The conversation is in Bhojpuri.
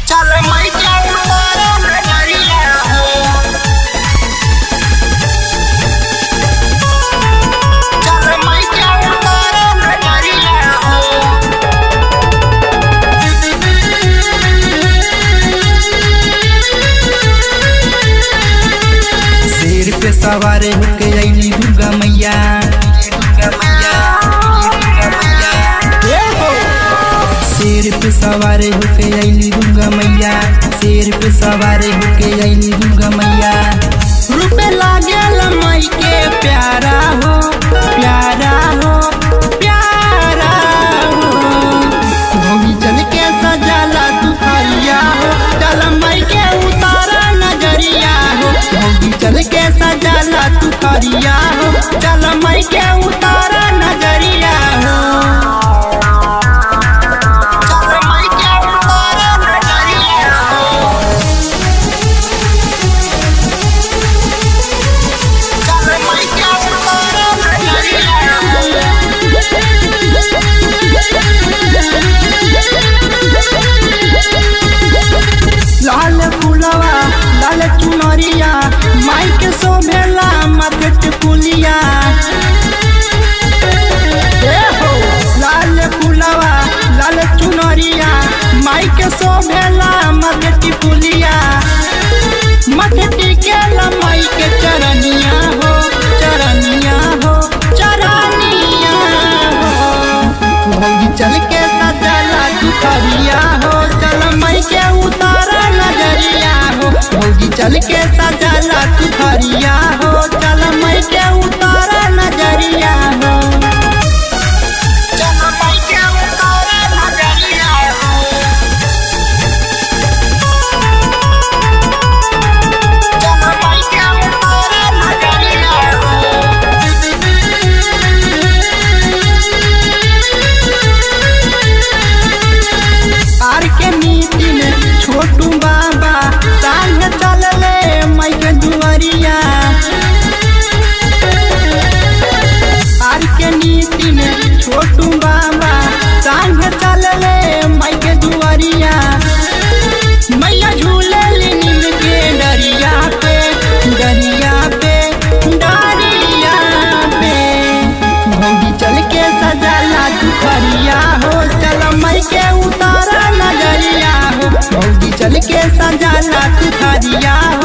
चल मैं जाऊं तारा नजरिया हो चल मैं जाऊं तारा नजरिया हो शेर पे सवार होके अइली दुर्गा मैया दुर्गा मैया दुर्गा मैया शेर पे सवार होके अइली दुर्गा मैया शेर पे सवार होके अइली दुर्गा मैया रूपे लागल माई के प्यारा हो प्यारा हो प्यारा हो भोगी चल के सजाला तू खरिया हो चल माई के उतारा नजरिया हो भोगी चल के सजाला तू खरिया हो चल माई के उतारा नजरिया हो चल मैं जाऊं तारा नजरिया हो चल मैं जाऊं तारा नजरिया हो लाल फुलवा लाल चुनरिया माई के सोभेला मगट पुलिया ए हो लाल फुलवा लाल चुनरिया माई के सोभेला मगट पुलिया मगटी के माई के चरनिया हो चरनिया हो चरनिया हो भौजी चल के सजला दुखरिया हो चल मई के उतारा नजरिया हो भौजी चल के सजला दुखरिया हो चल मई के उतारा नजरिया हो चल मैं जाऊं तारा नजरिया हो चल मैं जाऊं तारा नजरिया आर के मीटिंग छोटू बाबा संग चलले मई के दुआरिया आर के नीतिन छोटू बाबा संग चलले मई के दुआरिया मैया झूले नीम के डरिया पे डरिया पे डरिया पे भौजी चल के सजाला दुखरिया हो चल मई के उतारा नजरिया हो भौजी चल के सजाला दुखरिया हो